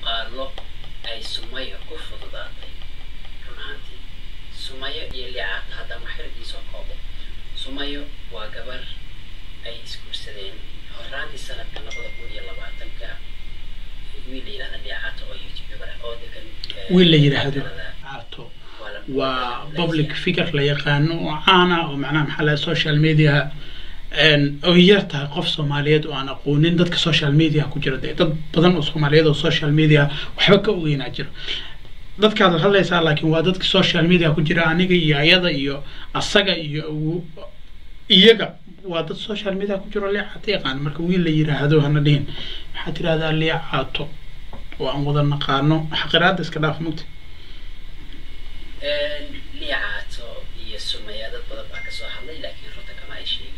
muuqaalo ay sumayo ku fududaatay run ahaantii sumayo iyo liicaata haddaan waxyardiisoo koobo sumayo waa gabar ay isguursadeen horaantii sanadka labada kun iyo labaatanka wiil la yidhahda liicaata oo youtuber ah oo degan wiil la yidhaahdo caato waa public figure la yaqaano oo caana oo macnaha maxaa laha social media oo yar tahay qof soomaaliyeed oo aan aqoonin dadka social media ku jira dee dad badan oo soomaaliyeed oo social media waxba ka ogeynaa jiro dadkaad hadlaysaa laakiin waa dadka social media ku jira aniga iyo ayada iyo asaga iyo iyaga waa dad social media ku jiro liicaato yaqaan marka wiil la yiraahdo hana dhihin waxaad tirahdaa liicaato oo aan wada naqaano xaqiraada iska dhaaf mugta liicaato iyo sumaya dad badan baa kasoo hadlay laakiin runta kama ay sheegin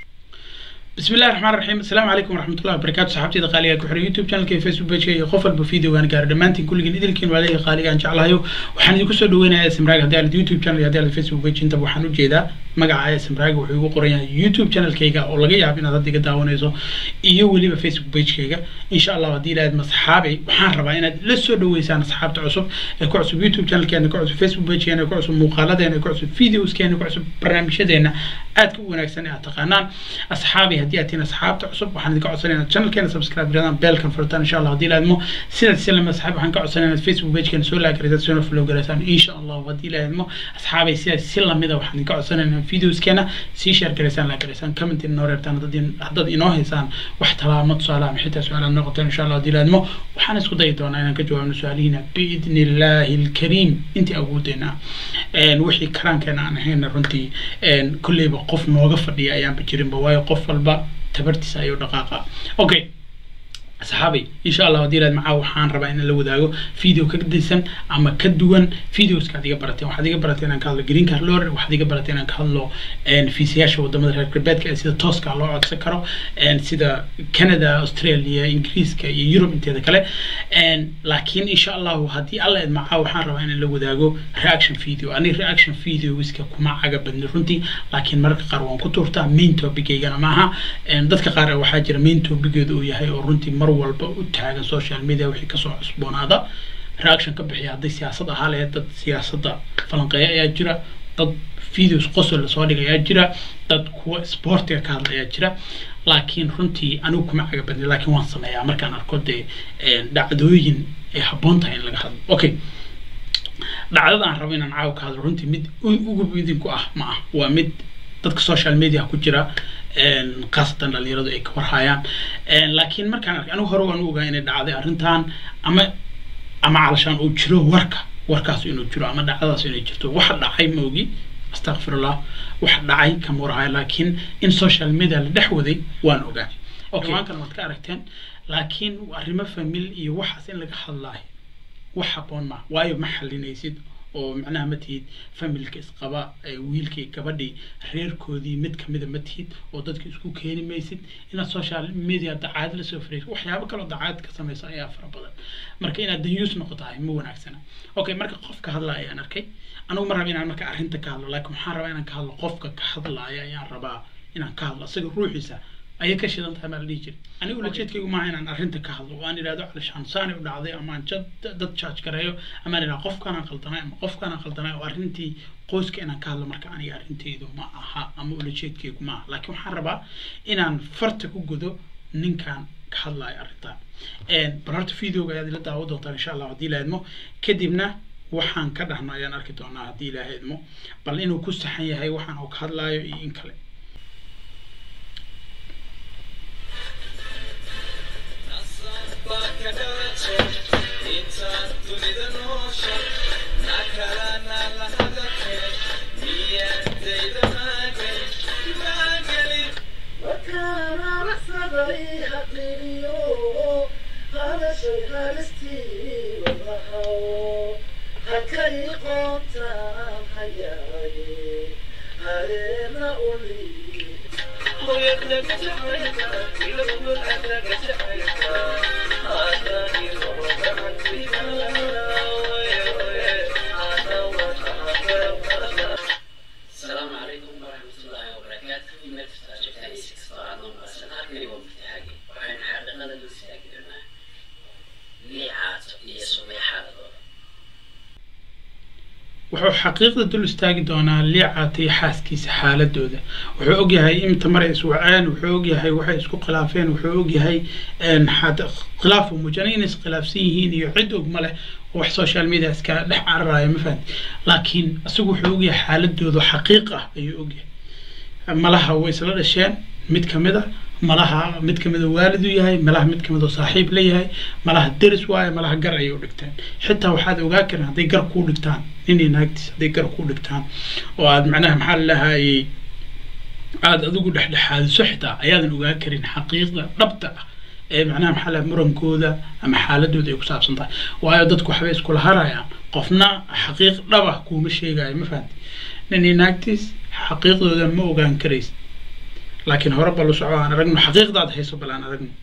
بسم الله الرحمن الرحيم السلام عليكم ورحمة الله وبركاته صحابتي دقالية كحر يوتيوب channel كي فيسبوك بيج كي قفل بفيديو وان قاعد دمانتين كل جن إدركين وعليه قالي عن جعلها وحنا دي كسر دوينا اسم راج هذا اليوتيوب channel هذا الفيسبوك بيج انت وحنا جيدا magaca اسم راج وحيو قرية يوتيوب channel كيجا أو لقي يعرف إن هذا ديك داونيزو إيو ولي بفيسبوك بيج كيجا إن شاء الله ودي لاد مصحابي وحنا ربع إن لسه دويسان أصحاب تعصب كعصب يوتيوب channel كأنه كعصب فيسبوك بيج كأنه كعصب مقالات كأنه كعصب فيديوز كأنه كعصب برنامج كأنه aad ku wanaagsan aad taqaanaan asxaabi haddii aad tihiin asxaabta cusub waxaan idinka codsanayna channelkeena subscribe garadaan beelkan furtaan insha allah haddii laadmo sidaad silama asxaabi waxaan ka codsanayna facebook pagekeena soo laagaraysaan soona follow garaysaan insha allah haddii laadmo asxaabay sidaad si lamida waxaan idinka codsanayna videoskeena sii share garaysaan laagaraysaan comment inoo reertaan haddaad inoo haysaan wax talaamo tusaale ama xitaa su-aalaad noqoteen insha allah haddii laadmo waxaan isku dayi doonaa inaan ka jawaabno su-aalihiina biidni illaahi alkariim intii awoodeyna wixii karaankeena aan ahayna runtii kolleyba qof nooga fadhiya ayaanba jirinba waayo qof walba tabartiisa ayuu dhaqaaqa okay saxaabay insha allah haddii ilaad macaa waxaan rabaa inaan la wadaago video ka gadisan ama ka duwan videoska ad iga barateen waxaad iga barateen inaan ka hadlo green card lore waxaad iga barateen inaan ka hadlo fiisayaasha wadamada reer galbeedka ee sida tooska loo codsan karo sida canada australia ingiriiska iyo europe inteeda kale laakiin insha allahu haddii alla ed macaa waxaan rabaa inaan la wadaago reaction video ani reaction videoska kuma caga badni runtii laakiin mararka qaar waan ku tuurtaa main topicaygana maaha dadka qaar waxaa jira main topigeedu uu yahay oo runtii mar walba u taagan social media wixii kasoo cusboonaada reaction ka bixiya hadday siyaasad ahaa lahayd dad siyaasadda falanqeeya ayaa jira dad videos qosol lasoo dhigay ayaa jira dad kuwa sportiga ka hadla ayaa jira laakiin runtii anigu kuma caga badnay laakiin waan sameeyaa markaan arko dee dhacdooyin ay habboon tahay in laga hadlo okay dhacdada aan rabo inaan caawa ka hadlo runtii mid ugu idinku ah ma ah waa mid dadka social media ku jira khaasatan dhalinyaradu ay ka warhayaan laakiin markaan arkay anigu hore waan u ogaa inay dhacday arrintan ama ama calashaan uu jiro warka warkaas inuu jiro ama dhacdadaas inay jirto waxa dhacay ma ogi astaqfirullah waxa dhacay kama warhayo laakiin in social media la dhex waday waan ogaa okay maankan waad ka aragteen laakiin arrimo famil iyo waxaas in laga hadlaayo wax habboon ma waayo ma xalinaysid oo macnaha ma tihid familka isqaba wiilkii gabadhii reerkoodii mid kamida ma tihid oo dadka isku keeni maysid inaad social media dacaad lasoo faraysid waxyaabo kaloo dacaad ka samaysa ayaa fara badan marka inaad danyuus noqotahay ma wanaagsana okay marka qofka hadlaya ayaan arkay anigu ma raba inaan marka arrinta ka hadlo laakiin waxaan rabaa inaan ka hadlo qofka ka hadlaya ayaan rabaa inaan ka hadlo isaga ruuxiisa ayay ka shidan tahay maa la dhihi jiray anigu ulajeedkaygu maaha inaan arrinta ka hadlo oo aan idhahdo calishaan saani u dhacday ama aan dad charge gareeyo ama aan idhahdo qofkaanaan qaldanay ama qofkaanaan qaldanay oo arrintii qoyska inaan ka hadlo marka aniga arrintaydu ma aha ama ulajeedkaygu ma aha laakiin waxaan rabaa inaan farta ku godo ninkan ka hadlayo arrintan bal horta videoga ayaad ila daawo doontaan insha allah haddii la idmo kadibna waxaan ka dhahno ayaan arki doonaa haddii ilaaha idmo bal inuu ku saxan yahay waxaan uu ka hadlaayo iyo in kale السلام عليكم ورحمة الله وبركاته ميل تستاجر تاني سكس طبعا نوم بس أنا هكذا يوم فتحاقي وحين حرقنا لدو سياقي درنا ليعات iyo sumaya xaaladooda wuxuu xaqiiqda dul istaagi doonaa liicaata iyo xaaskiisa xaaladooda wuxuu ogyahay inta maray iswaceen wuxuu ogyahay waxay isku khilaafeen wuxuu ogyahay khilaaf uu muujinay inay iskhilaafsan yihiin iyo cid og ma leh oo wax social media iska dhex cararaya ma fahanti laakiin isagu wuxuu ogyahay xaaladooda xaqiiq ah ayuu ogyahay malaha way isla dhasheen mid kamid a malaha mid kamid a waalid u yahay malaha mid kamid oo saaxiib la yahay malaha deris waaye malaha gar ayay u dhigteen xitaa waxaad ogaa karin hadday gar kuu dhigtaan ninii naagtiis hadday gar kuu dhigtaan oo aad macnaha maxaa lalahaayey aada adigu dhexdhexaadiso xitaa ayaadan ogaa karin xaqiiqda dhabta ah ee macnaha maxaa laha murankooda ama xaaladooda ay ku saabsan tahay waayo dadku waxbay iskula harayaan qofna xaqiiq dhab ah kuuma sheegayo ma fahanti ninii naagtiis xaqiiqdooda ma ogaan karaysa laakiin hore bal u soco aan aragno xaqiiqdaad hayso bal aan aragno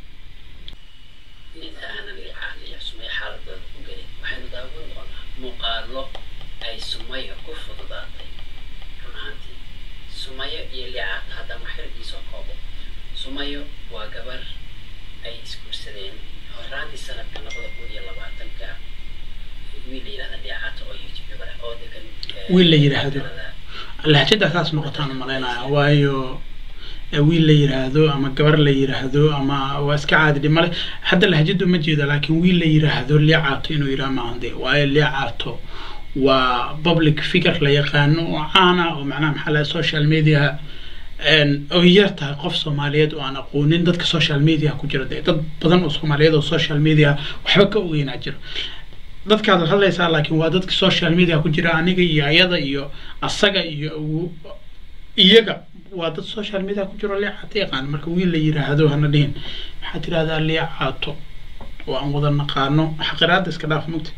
inta aanan liicaan iyo sumaya xaaladooda ku gelin waxaynu daawan doonaa muuqaalo ay sumaya ku fududaatay run ahaantii sumayo iyo liicaata haddaan waxyardiisoo koobo sumayo waa gabar ay isguursadeen horaantii sanadka labada kun iyo labaatanka wiil la yidhahda liicaata oo youtube gabar ah oo degan wiil la yidhaahdo lahjada saas noqotaan umalaynaya waayo wiil la yiraahdo ama gabar la yiraahdo ama waa iska caadi dhimale hadda lahjadu ma jeedo laakiin wiil la yiraahdo liicaato inuu yidhaha maahan dee waayo liicaato waa public figure la yaqaano oo caana oo macnaha maxaa laha social media oo yar tahay qof soomaaliyeed oo aan aqoonin dadka social media ku jira dee dad badan oo soomaaliyeed oo social media waxba ka ogeynaa jiro dadkaad hadlaysaa laakiin waa dadka social media ku jira aniga iyo ayada iyo asaga iyo iyaga waa dad social media ku jiro liicaato yaqaan marka wiil la yiraahdo hana dhihin maxaad tirahdaa liicaato oo aan wada naqaano xaqiraada iska dhaaf mugta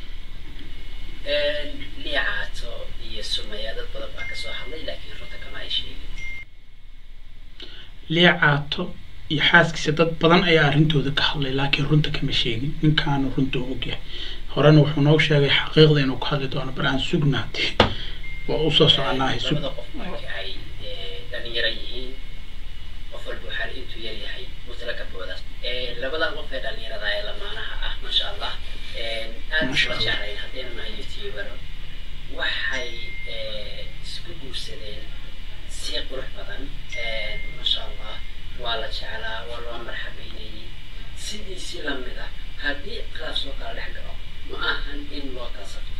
liicaato iyo sumaya dad badan baa kasoo hadlay laakiin runta kama ay sheegin liicaato iyo xaaskiisa dad badan ayaa arrintooda ka hadlay laakiin runta kama sheegin ninkaanu runta u ogyahay horena wuxuu noo sheegay xaqiiqda inuu ka hadli doono bal aan sugnaate waa usoo soconaahay sug labada qof markii ay dhalinyaro yihiin qof walba waxaa intuu yar yahay mutala ka boodaas labadan qof ee dhalinyarada ee lamaanaha ah maasha allah aad isla jeclayn haddaynu nahay youtuber waxay isku guursadeen si qurux badan maasha allah waa la jeclaa waa loo marxabeynayay sidiisii lamid ah haddii khilaaf soo kala dhex galo ma ahan in loo kala safto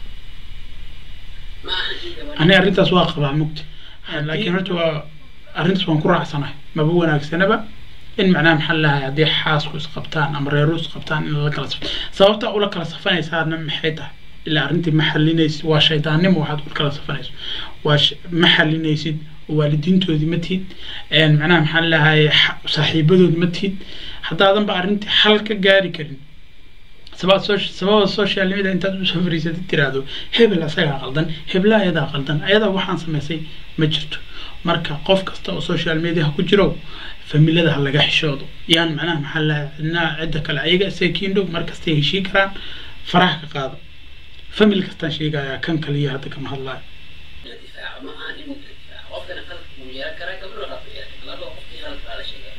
ma ahan in gabadha ani arrintaas waa qabaa mugta laakiin horta waa arrintaas waan ku raacsanahay maba wanaagsanaba in macnaha maxaa lahay haddii xaasku isqabtaan ama reeru isqabtaan in la kala safto sababta ula kala safanaysaana maxay tahay ilaa arrintii ma xalinaysid waa shaydaannimo waxaad ula kala safanayso waa ma xalinaysid waalidiintoodii ma tihid macnaha maxaa lahay saaxiibadood ma tihid haddaadanba arrintii xal ka gaari karin sabab sababa social media intaad usoo fariisatid tiraahdo hebel asagaa qaldan hebla ayadaa qaldan ayadaa waxaan samaysay ma jirto marka qof kasta oo social media ku jiro familada ha laga xishoodo yaan macnaha maxaa laha cidnaa cidda kale ayaga isakiin dhow markastay heshii karaan faraha ka qaado famil kastaan sheegaya kan kaliya hadda kama hadlayo la difaaco ma ahan inuu la difaaco qofkana qalad wuu yeelan karaa gabadho qalad wuu yeelan karaa labada qofkii qalad baa la sheegaya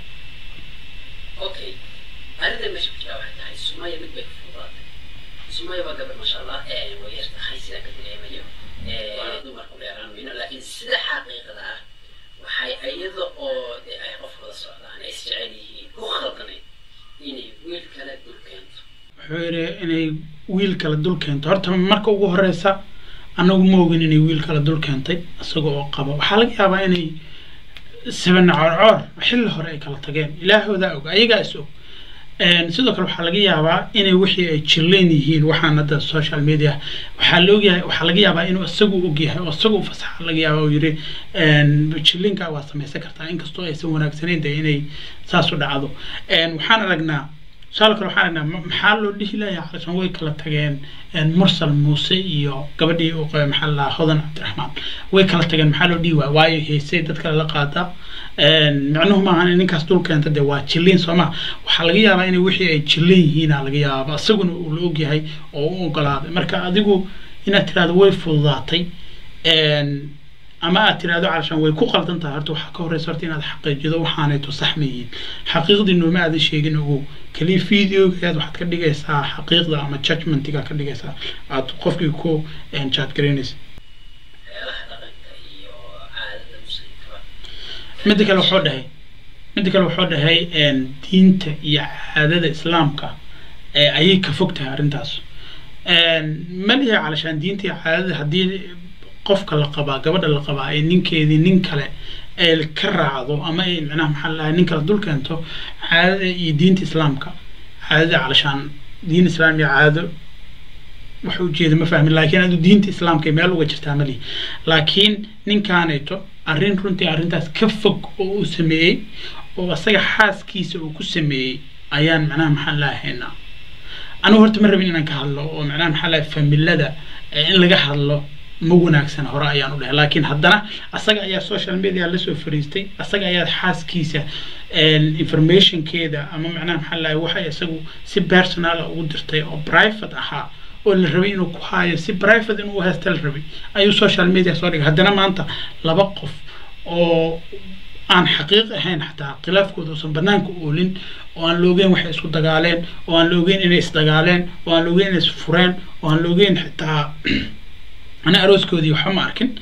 okay arrinta meesha ku jira waxay tahay sumaya mid bay ku fududaatay sumaya waa gabar masha allah way yar tahay sidaan ka dareemayo dumarku dheeraan mayno laakiin sida xaqiiqada ah waxay iyada oo de ay qof wada socdaan ay isjecel yihiin ku khaldanayd inay wiil kale dul keento wuxuu yidhi inay wiil kale dul keento horta marka ugu horeysa anagu ma ogin inay wiil kale dul keentay isaga oo qaba waxaa laga yaabaa inay sabana coorcoor xilli hore ay kala tageen ilaahoodaa og ayagaa is og sidoo kale waxaa laga yaabaa inay wixii ay jirleen yihiin waxaan hadda social media waxaa la ogyahay waxaa laga yaabaa inuu isagu ogyahay oo isagu fasaxa laga yaaba oo yiri jirlinka waa samaysan kartaa inkastoo aysan wanaagsanayn dee inay saas u dhacdo waxaan aragnaa tusaale kale waxaan aragnaa maxaa loo dhihi layaa calashan way kala tageen mursal muuse iyo gabadhii uu qabay maxaa la hodan cabdiraxmaan way kala tageen maxaa loo dhihi waaya waayo heesay dad kale la qaata micnuhu maahan in ninkaas dul keenta dee waa jilliin sooma waxaa laga yaabaa inay wixii ay jilliin yihiina laga yaaba isaguna uu la ogyahay oo u ogolaaday marka adigu inaad tirahdo way fududaatay ama aad tirahdo calashan way ku qaldan tahay horta waxaa ka horeysa horta inaad xaqiijido waxaanayto sax ma yihiin xaqiiqdii nooma aadan sheegin ogow keliya videogaad waxaad ka dhigaysaa xaqiiqda ama judgmentiga ka dhigaysaa aad qofkii ku chat garaynaysa waxyaalaha dhaqanka iyo caadada muslimkaba midda kale wuxuu dhahay midda kale wuxuu dhahay diinta iyo caadada islaamka ayay ka fog tahay arrintaas ma lihi calashaan diinta iyo caadada haddii qofka la qabaa gabadha la qabaa ay ninkeedii nin kale ay ka raacdo ama ay micnaha maxaa lahay nin kale dul keento caadada iyo diinta islaamka caadada calashaan diin islaam iyo caado wax ujeeda ma fahmin laakiin adu diinta islaamka ay meel uga jirtaa ma lihi laakiin ninkaanayto arrin runtii arrintaas ka fog oo uu sameeyey oo asaga xaaskiisa uu ku sameeyey ayaan macnaha maxaa lahaynaa anigu horta ma rabin inaan ka hadlo oo macnaha maxaa lahay familada in laga hadlo ma wanaagsan hore ayaan u dhahay laakiin haddana asaga ayaa social media lasoo fariistay asaga ayaa xaaskiisa informationkeeda ama macnaha maxaa lahay waxay isagu si personala ugu dirtay oo private ahaa oo la rabay inuu ku haayo si private inuu haysta la rabay ayuu social media soo dhigay haddana maanta laba qof oo aan xaqiiq ahayn xataa khilaafkooda uusan banaanka oolin oo aan la ogeyn waxay isku dagaaleen oo aan la ogeyn inay isdagaaleen oo aan la ogeyn inay isfureen oo aan la ogeyn xitaa ana arooskoodii waxba ma arkin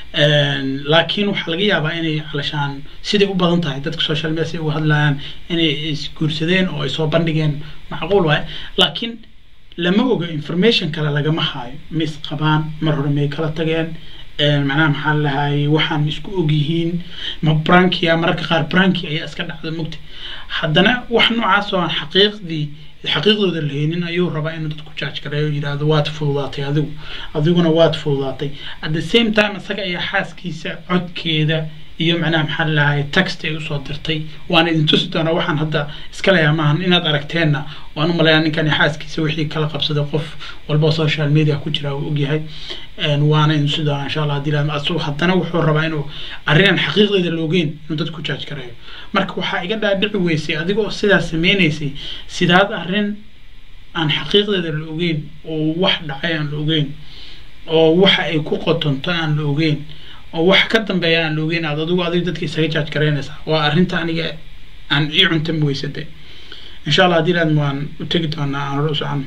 laakiin waxaa laga yaabaa inay calashaan siday u badan tahay dadka social media si uga hadlayaan inay isguursadeen oo ay soo bandhigeen macquul waaye laakiin lama oga information kale lagama haayo ma isqabaan mar hore may kala tageen macnaha maxaa lahaayey waxaan ma isku ogyihiin ma brankia mararka qaar branki ayaa iska dhacda mugta haddana wax noocaas oo aan xaqiiqdii xaqiiqdooda lahaynin ayuu rabaa inuu dadku jaaj gareeyo yidhaahdo waad fududaatay adigu adiguna waad fududaatay at the same time isaga ayaa xaaskiisa codkeeda iyo macnaha maxaa lahaay text ay usoo dirtay waan idin tusi doonaa waxaan hadda iska leeyaha maahan inaad aragteenna waan u malayaa ninkan xaaskiisa wixii kala qabsaday qof walba social media ku jira uu ogyahay waana idin tusi doonaa insha allah hadii asu haddana wuxuu rabaa inuu arrinaan xaqiiqdeeda loogeyn inuu dadku jaaj gareeyo marka waxaa iga dhaadhici weysay adiga oo sidaas sameynaysay sidaad arrin aan xaqiiqdeeda la ogeyn oo wax dhacay aan la ogeyn oo waxa ay ku qotonto aan la ogeyn oo wax ka dambeeya aan la ogeyn aad adigu adigu dadka isaga jaaj garaynaysaa waa arrinta aniga aan ii cuntami weysatay insha allah haddii laadma waan u tegi doonaa aan hore u socon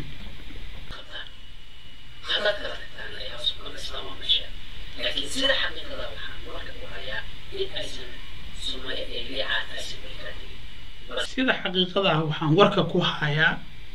haddaad kala tagtaan ayaa sunnada islaam waa meesha laakiin sida xaqiiqada waxaan marka ku hayaa in aysan sunnaya ee liicaata aysan weli kala tegin sida xaqiiqada ah waxaan warka ku hayaa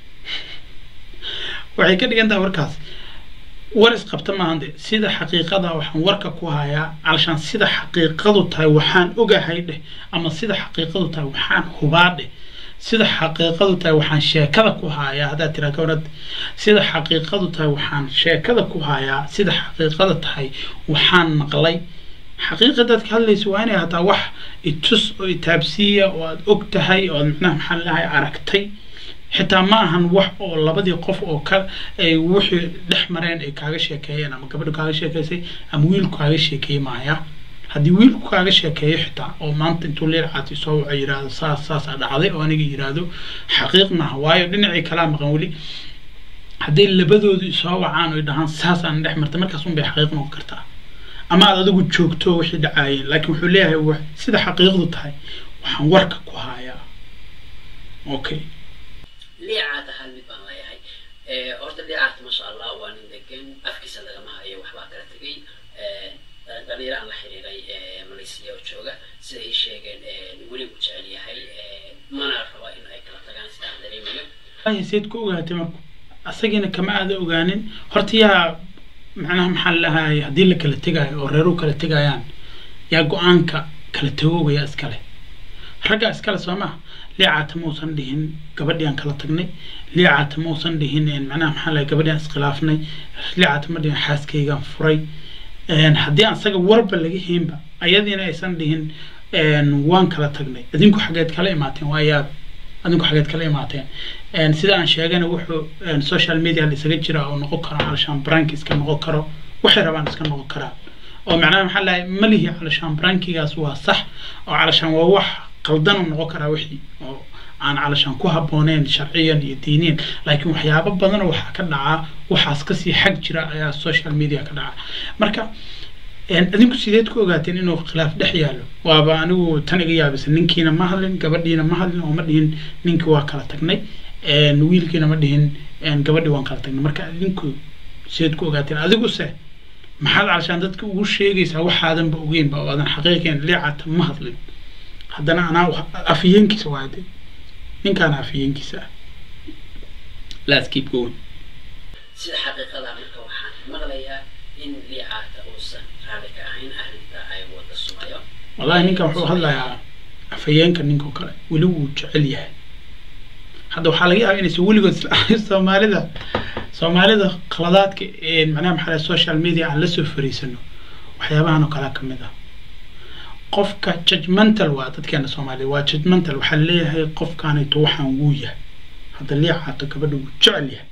waxay ka dhigan tahay warkaas war isqabta maahan de sida xaqiiqada waxaan warka ku hayaa calashaan sida xaqiiqadu tahay waxaan ogahay dheh ama sida xaqiiqadu tahay waxaan hubaa dheh sida xaqiiqadu tahay waxaan sheekada ku hayaa haddaad tiraa gabadhad sida xaqiiqadu tahay waxaan sheekada ku hayaa sida xaqiiqada tahay waxaan maqlay xaqiiqa dadka hadlaysa waa inay hataa wax itus oo itaabsiiya oo aad og tahay oo aad macnaha maxaa lahay aragtay xitaa ma ahan wax oo labadii qof oo ka ay wixii dhex mareen ay kaaga sheekeeyeen ama gabadhu kaaga sheekeysay ama wiilku kaaga sheekeeyey maaya haddii wiilku kaaga sheekeeyo xitaa oo maanta intuu leer caati soo waco yidhaahdo saas saasaa dhacday oo aniga yidhaahdo xaqiiq maaha waayo dhinacii kalaa maqan weli hadday labadoodu soo wacaan oo dhahaan saasaan dhex martay markaas un bay xaqiiq noqon kartaa ama aad adigu joogto wixii dhacaayeen laakiin wuxuu leeyahay sida xaqiiqdu tahay waxaan warka ku hayaa okay liicaata hal mid baan leeyahay horta liicaata masha allah waa nin degan afkiisa lagama hayo waxbaa kala tegay dhalinyaro aan la xiriiray malaysia oo jooga sida ay sheegeen weli uu jecel yahay mana raba in ay kala tagaan sida aan dareemayo seed ku ogaatay marku asagiina kama aada ogaanin horta yaa macnaha maxaa lahaay haddii la kala tegaayo oo reeruhu kala tegayaan yaa go-aanka kala tagoogaya iskale ragga iskale soo maha liicaata mausan dhihin gabadhii aan kala tagnay liicaata mausan dhihin macnaha maxaa lahay gabadhii aan iskhilaafnay liicaata ma dhihin xaaskaygaan furay haddii aan isaga warba laga haynba ayadiina aysan dhihin waan kala tagnay idinku xageed kala imaateen waa yaab adinku xageed kala imaateen sida aan sheegana wuxuu social media laisaga jira oo noqon karo calashaan brank iska noqon karo waxay rabaan iska noqon karaan oo macnaha maxaa lahay malihi calashaan brankigaas waa sax oo calashaan waa wax qaldan u noqon karaa wixii oo aan calashaan ku habbooneyn sharciyan iyo diiniyan laakiin waxyaabo badanoo waxaa ka dhacaa waxaas kasii xag jira ayaa social media ka dhaca marka idinku sideed ku ogaateen inuu khilaaf dhex yaalo waaba anigu tan iga yaabisa ninkiina ma hadlin gabadhiina ma hadlin oo ma dhihin ninkii waa kala tagnay wiilkiina ma dhihin gabadhii waan kala tagnay marka idinku seed ku ogaateen adiguse maxaad calashaan dadka ugu sheegaysaa waxaadanba ogeynba oo aadan xaqiiqeen liicata ma hadlin haddana anaa afhayeenkiisa waa de ninkaana afhayeenkiisa ah let's keep going sida xaqiiqada marka waxaan maqlayaa in liicaata uusan raali ka ahayn arrinta ay wada sumayo wallahi ninkan wuxuu hadlayaa afhayeenka ninkao kale weli wuu jecel yahay hadda waxaa laga yaabaa inaysan weligood soomaalida soomaalida khaladaadka macnaha maxaa social media aan lasoo fariisano waxyaabahan oo kalea kamid ah qofka judgmental waa dadkeena soomaalida waa judgmental waxaa leeyahay qofkaanayto waxaan wuu yahay hadda liicaato gabadha wuu jecel yahay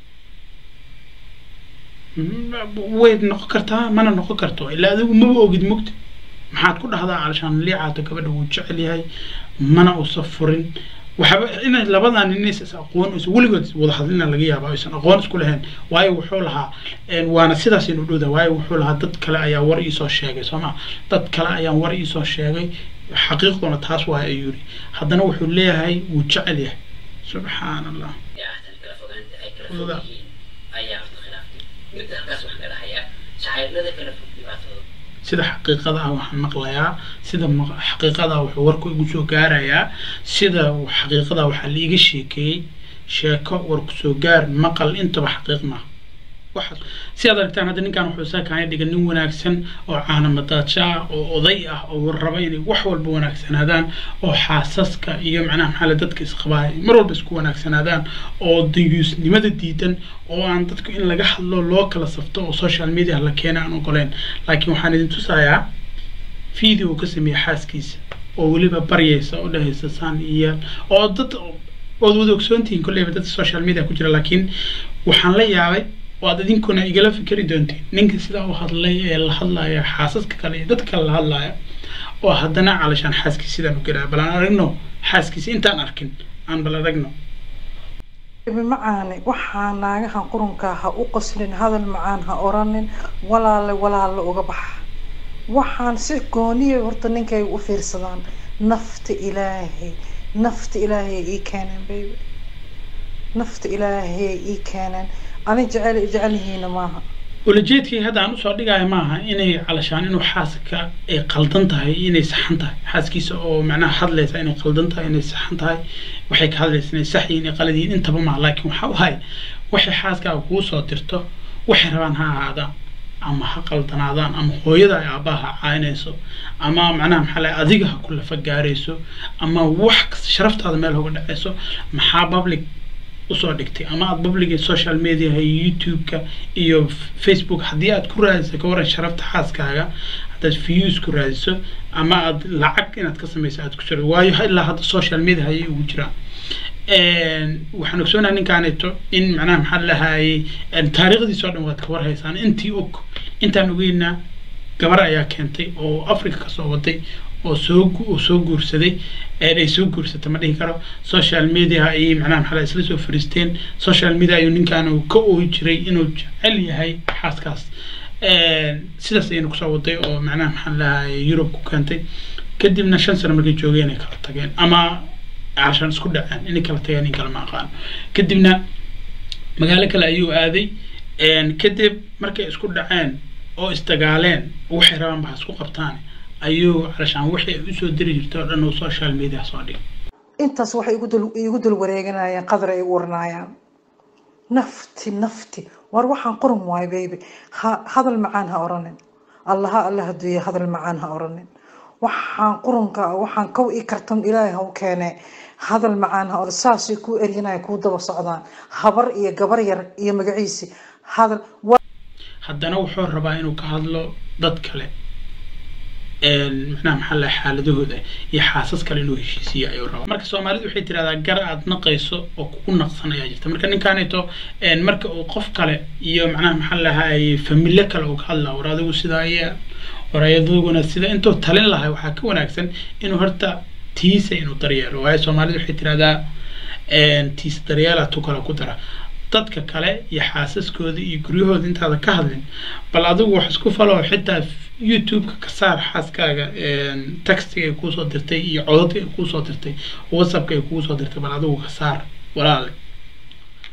way noqon kartaa mana noqon karto ilaa adigu maba ogid mugta maxaad ku dhahdaa calashaan liicaato gabadha wuu jecel yahay mana uusan furin waxaba inay labadan inays is aqoon is weligood wada hadlina laga yaaba aysan aqoon isku lahayn waayo wuxuu lahaa waana sidaas inu dhowda waayo wuxuu lahaa dad kale ayaa war iisoo sheegay soo ma dad kale ayaan war iisoo sheegay xaqiiqduna taas waay ayuu yiri haddana wuxuu leeyahay wuu jecel yahay subxaan allah liicaatan kala fogaanta ay kala fog yihiin ayaa horta khilaaftay midda halkaas waxaan ka dhahayaa shacayrada kala fog dhibaatooda sida xaqiiqada ah waxaan maqlayaa sida xaqiiqada ah wuxuu warku igu soo gaarayaa sida xaqiiqada waxaa liiga sheekeeyey sheeko warku soo gaar maqal intaba xaqiiq maaha waxaas si aad aragtaan hadda ninkan wuxuu isaa kaana dhigan nin wanaagsan oo caanamadaadsho ah oo oday ah oo raba inay wax walba wanaagsanaadaan oo xaasaska iyo macnaha maxaa le dadka isqabaaya mar walba isku wanaagsanaadaan oo dayuusnimada diidan oo aan dadku in laga hadlo loo kala safto oo social media la keena aan ogoleen laakiin waxaan idin tusayaa video uu ka sameeyey xaaskiisa oo weliba baryaysa oo dhahaysa saan iyo oo dad ood wada ogsoontihiin kolleyba dad social media ku jira laakiin waxaan la yaabay waad idinkuna igala fikeri doontiin ninka sidaa u hadlay ee la hadlaya xaasaska kale iyo dadka kale la hadlaya oo haddana calashaan xaaskiisa sidaan u gelaya bal aan aragno xaaskiisa intaan arkin aan bal aragno macaane waxaa naagahan qurunkaa ha u qoslin hadal macaan ha oranin walaale walaale uga baxa waxaan si gooniya horta ninkay u fiirsadaan nafta ilaahay nafta ilaahay ii keeneen baby nafta ilaahay ii keeneen ani jecel jecel yihiina maaha ulajeedkii hadda aan usoo dhigayo maaha inay calashaan inuu xaaska ay qaldan tahay inay saxan tahay xaaskiisa oo macnaha hadlaysa inay qaldan tahay inay saxan tahay waxay ka hadlaysa inay sax yihiin inay qalad yihiin intaba maaha laakiin waxa u hay waxay xaaskaaga kuu soo dirto waxay rabaan ha ahaadaan ama ha qaldanaadaan ama hooyada ay aabbaha ha caynayso ama macnaha maxaa lahay adiga ha ku lafa gaarayso ama wax kasta sharaftaada meel hoga dhacayso maxaa public usoo dhigtay ama aad publiga social mediaha iyo youtube-ka iyo facebook haddii aad ku raadiso ka waran sharafta xaaskaaga haddaad views ku raadiso ama aad lacag inaad ka samayso aad ku jiro waayo ilaa hadda social media ayay ugu jiraan waxaan ogsoonaha ninkaaneeto in macnaha maxaa lahayay taariikhdiisa oo dhan waad ka warhaysaan intii og intaan ogeynaa gabar ayaa keentay oo africa kasoo waday oo soo oo soo guursaday ay soo guursata ma dhihi karo social media ayay macnaha maxaa isla soo fariisteen social media ayuu ninkaan uu ka ooyi jiray inuu jecel yahay xaaskaas sidaas ayayna kusoo waday oo macnaha maxaa lahayay yurub ku keentay kadibna shan sano markay joogeen ay kala tageen ama cashan isku dhaceen inay kala tageen in kale ma aqaan kadibna magaalo kale ayuu aaday kadib markay isku dhaceen oo isdagaaleen waxay rabaan ba isku qabtaan ayuu calashaan wixii ay usoo diri jirtay oo dhan uu social media soo dhigay intaas waxay igu dul igu dul wareeganayaan qadar ay u waranayaan nafti nafti war waxaan qoran waayo baby ha hadal macaan ha oranin allaha alla haduuya hadal macaan ha oranin waxaan qurunka waxaan kow ii kartan ilaahay ha u keene hadal macaan ha or saasay kuu eryanaya kuu daba socdaan habar iyo gabar yar iyo magaciisi hadal haddana wuxuu rabaa inuu ka hadlo dad kale macnaha maxaa laha xaaladahooda iyo xaasas kale inuu heshiisiyo ayuu rabaa marka soomaalidu waxay tirahdaa gar aad naqayso oo kugu naqsan ayaa jirta marka ninkaanito marka uu qof kale iyo macnaha maxaa lahay familyo kale uu ka hadlaa war adigu sidaa iya war ayaduguna sida intuu talin lahay waxaa ka wanaagsan inuu horta tiisa inuu daryeelo waayo soomaalidu waxay tirahdaa tiisa daryeela tu kale ku dara dadka kale iyo xaasaskooda iyo guryahooda intaada ka hadlin bal adigu wax isku falo xitaa youtube-ka ka saar xaaskaaga textiga ay kuusoo dirtay iyo codadka ay kuusoo dirtay whatsappka ay kuusoo dirtay bal adigu ka saar walaale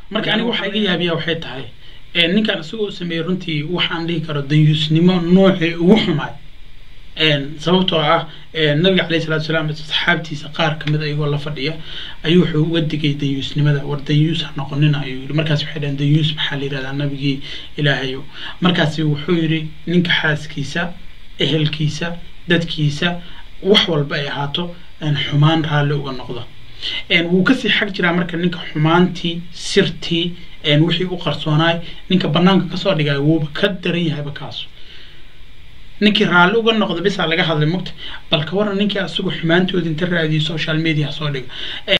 marka aniga waxaa iga yaabiya waxay tahay ninkan isagoo sameeyey runtii waxaan dhihi karo danyuusnimo noocii ugu xumaay sababtoo ah nabiga caleyhi salatu salaam saxaabtiisa qaar kamid ayagoo la fadhiya ayuu wuxuu uga digay danyuusnimada war danyuus ha noqonina ayuu yidhi markaas waxay dhaheen danyuus maxaa la yidhahdaa nabigii ilaahayo markaasi wuxuu yidhi ninka xaaskiisa ehelkiisa dadkiisa wax walba ay ahaato xumaan raalli uga noqda wuu kasii xag jiraa marka ninka xumaantii sirtii wixii u qarsoonaay ninka banaanka kasoo dhigay wuuba ka daran yahayba kaasu ninkii raalli uga noqda bisaa laga hadlay mugta bal ka waran ninkii asagu xumaantoodi inta raadiyay social media soo dhiga